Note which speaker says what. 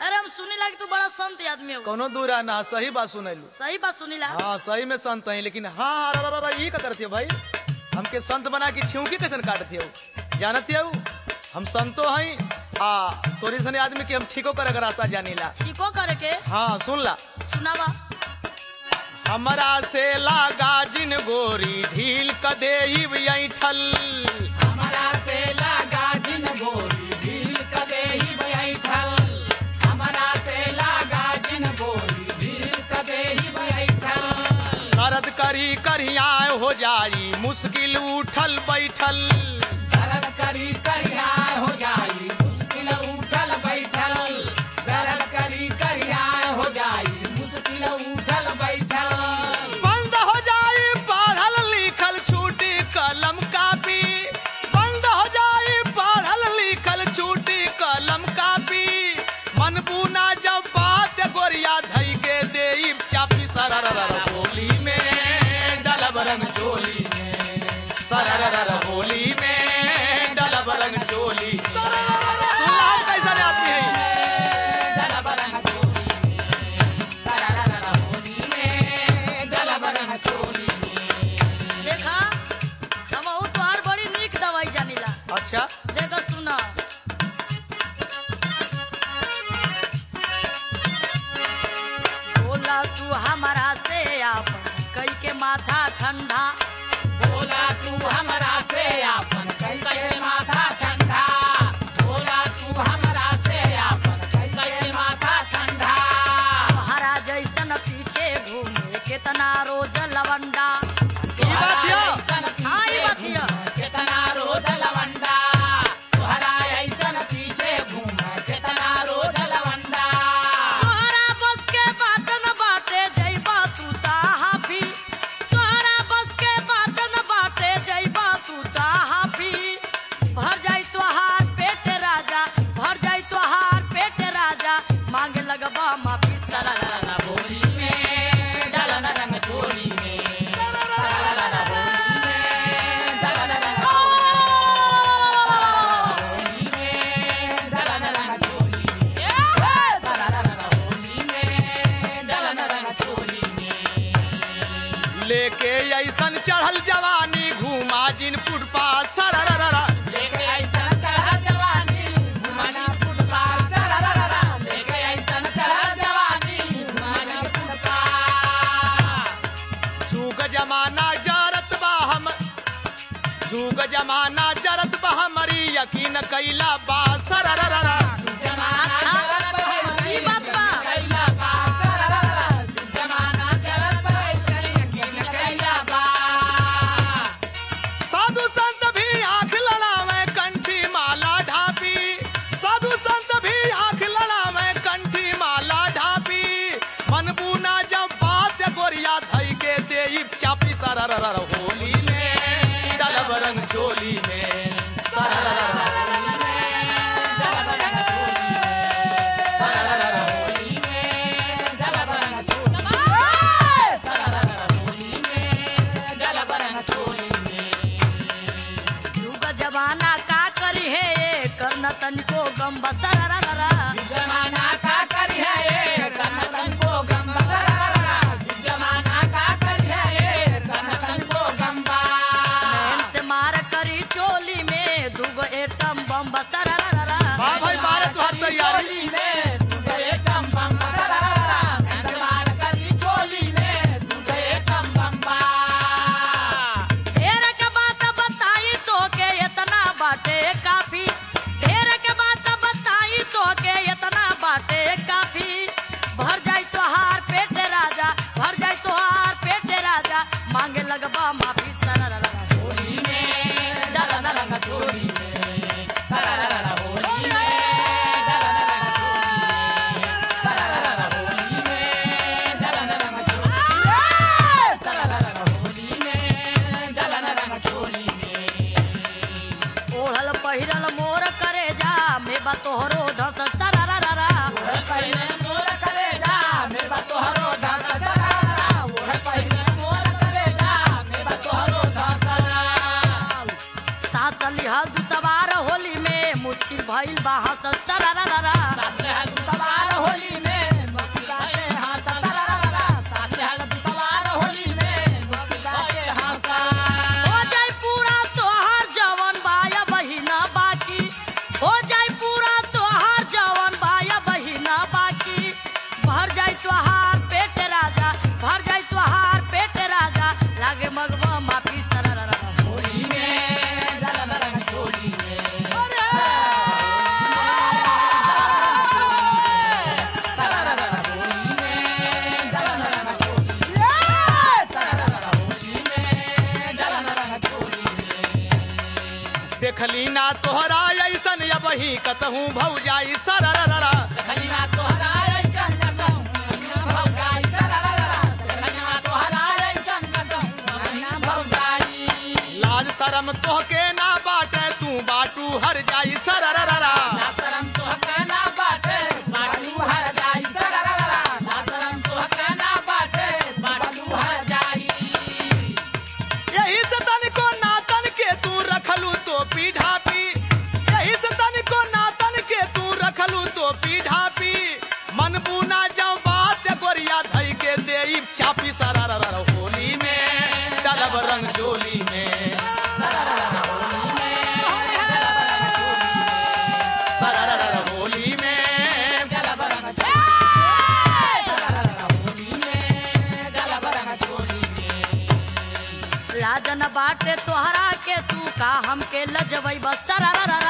Speaker 1: अरे हम सुनीला कि तू बड़ा संत आदमी हो
Speaker 2: कोनो दूरा ना सही बात सुनैलू
Speaker 1: सही बात सुनीला
Speaker 2: हाँ सही में संत है लेकिन हाँ हाँ रा, रा, रा, ये का करती हो भाई हमके संत बना के छिउकी कैसे काटती हो जानती हो हम संतो हैं आ तोरी सने आदमी के हम ठीको करे का रास्ता जानीला
Speaker 1: ठीको करे के
Speaker 2: हाँ सुन ला
Speaker 1: सुनावा
Speaker 2: हमरा से लागा जिन गोरी ढील क देही ऐठल
Speaker 3: हमरा से लागा जिन गोरी ढील कदे ही बैठल हमरा से लागा जिन गोरी ढील कदे ही बैठल
Speaker 2: दर्द करी करिया हो जाई मुश्किल उठल बैठल
Speaker 3: दर्द करी करिया हो जाई मुश्किल उठल बैठल दर्द करी करिया हो जाई मुश्किल उठल बैठल
Speaker 2: बंद हो जाई पढ़ल लिखल छूटी कलम कापी बंद हो जाई पढ़ल लिखल छूटी कलम कापी मन बुना जब बात गोरिया धई के देई चापी सरर होली में डलब रंग चोली में सरर होली में डलब रंग चोली सुना कैसा आदमी है
Speaker 3: दलब रंग चोली में तररर होली में दलब रंग चोली में
Speaker 1: देखा हम तोहार बड़ी नीक दवाई जानीला
Speaker 2: अच्छा
Speaker 1: देखो सुना बोला तू हमारा से आप कई के माथा ठंडा
Speaker 3: बोला तू हमरा से आपन कैसे माथा ठंडा बोला तू हमरा से आपन कैसे माथा ठंडा
Speaker 1: हरा जैसन पीछे घूमे कितना रोज लवंडा
Speaker 2: ई बात या
Speaker 1: हाँ, ई बात या।
Speaker 3: कितना रोज लवंडा तोहरा ऐसन पीछे घूम कितना रोज लवंडा
Speaker 1: तोहरा बस के बात न बाटे जइबा तू ता हाफी तोहरा बस के बात न बाटे जइबा तू ता हाफी भर जाई तोहार पेट राजा भर जाई तोहार पेट राजा मांगे लगबा माफी सरा
Speaker 3: होली में डलन रंग चोली में तररर होली में डलन रंग होली में डलन रंग चोली में तररर होली में डलन रंग चोली में
Speaker 2: लेके ऐसन चढ़ल जवानी घूमा जिन फुटपा सररररा
Speaker 3: लेके ऐसन चढ़ जवानी घुमानी फुटपाथ सररररा लेके ऐसन चढ़ जवानी घुमानी फुटपाथ
Speaker 2: जुग जमाना जरत बा हम जुग जमाना जरत बा हमारी यकीन कैला बा सररररा
Speaker 3: जमाना जरत बहै
Speaker 1: ई बात बा।
Speaker 3: कैला बा सररररा जमाना जरत बहै करी यकीन कैला बा
Speaker 2: साधु संत भी आंख लड़ावे कंठी माला ढापी साधु संत भी आंख लड़ावे कंठी माला ढापी मन बुना जब बात गोरिया धई के देई चापी सरररर होली में डलब रंग चोली में सरररर होली में
Speaker 3: जलब रंग चोली में सररररा होली में जलब रंग चोली में सररररा होली में जलब रंग चोली में
Speaker 1: युग जमाना का करी है ये करना तनिको गम बसरा
Speaker 3: जमाना का करी है ये कनतन को गंबा सररररा जमाना का करी है ये कनतन को गंबा
Speaker 1: से मार करी चोली में दुगो एटम बम बसरा
Speaker 2: वाह भाई बारह तुहार तैयारी
Speaker 3: चोली में तुझे एकम बम्बा सररररा कंदमार करी चोली में तुझे एकम बम्बा
Speaker 1: ढेर के बात बताई तो के इतना बाटे काफी ढेर के बात बताई तो के इतना बाटे काफी भर जाई तोहार पेट राजा भर जाई तोहार पेट राजा मांगे लगबा माफी सरा
Speaker 3: होली में डलन रंग चोली में सररररा होली में डलन रंग चोली में सररररा होली में डलन रंग चोली में सररररा होली में डलन रंग चोली में
Speaker 1: ओढ़ल पहिरल मोर करे जा में बा तोहरो धस सरा
Speaker 3: पहिले मोर करे जा मेरे बा तोहरो धस सररररा ओढ़ पहिले मोर करे जा मेरे बा तोहरो धस
Speaker 1: सास लिहा दु सवार होली में मुश्किल भइल बा हंसल सरारा
Speaker 3: साथ रहल तू सवार होली में मुक्ति बाटे हाथ तररररा साथ रहल तू सवार होली में मुक्ति बाटे हाथ
Speaker 1: हो जाई पूरा तोहार जवन बाया बहिना बाकी हो जाई पूरा तोहार जवन बाया बहिना बाकी भर जाई तोहार पेट राजा भर जाई तोहार पेट राजा लागे मगवा माफी सरारा
Speaker 3: होली में दलन रंग चोली में तररररा होली में दलन रंग चोली में तररररा होली में दलन रंग चोली में
Speaker 2: देखली ना तोहरा ऐसन या बही कतहूँ भौजाई सररररा
Speaker 3: खलिना तोहराय जन्नतम भौजाई तररररा खलिना तोहराय जन्नतम खलिना भौजाई
Speaker 2: लाज शरम तोहके ना बाटे तू बाटू हर जाई सररररा
Speaker 3: नातरम तोहके ना बाटे बाटू हर जाई तररररा नातरम तोहके ना बाटे बाटू हर जाई
Speaker 2: यही से तनिको नातन के तू रखलू तो पीढ़ापी यही से तनिको नातन के तू रखलू तो पीढ़ापी मन बुना जाओ बात गोरिया धई के देई चापी सररररा होली में डलब रंग चोली में सररररा होली में
Speaker 3: जलबरंग तररररा होली में जलबरंग चोली में
Speaker 1: लाजन बाटे तोहरा के तू का हमके लजबई बसरारा